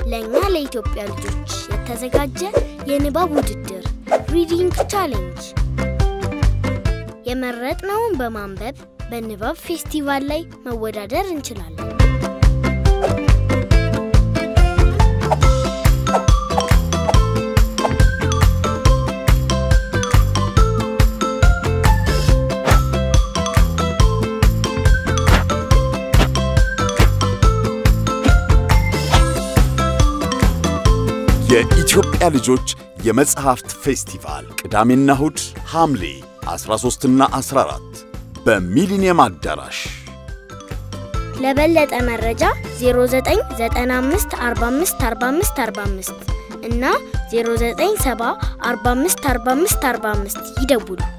ለእኛ ለኢትዮጵያ ልጆች የተዘጋጀ የንባብ ውድድር ሪዲንግ ቻሌንጅ የመረጥነውን በማንበብ በንባብ ፌስቲቫል ላይ መወዳደር እንችላለን። የኢትዮጵያ ልጆች የመጽሐፍት ፌስቲቫል ቅዳሜና እሁድ ሐምሌ 13ና 14 በሚሊኒየም አዳራሽ። ለበለጠ መረጃ 0995454545 እና 0970454545 ይደውሉ።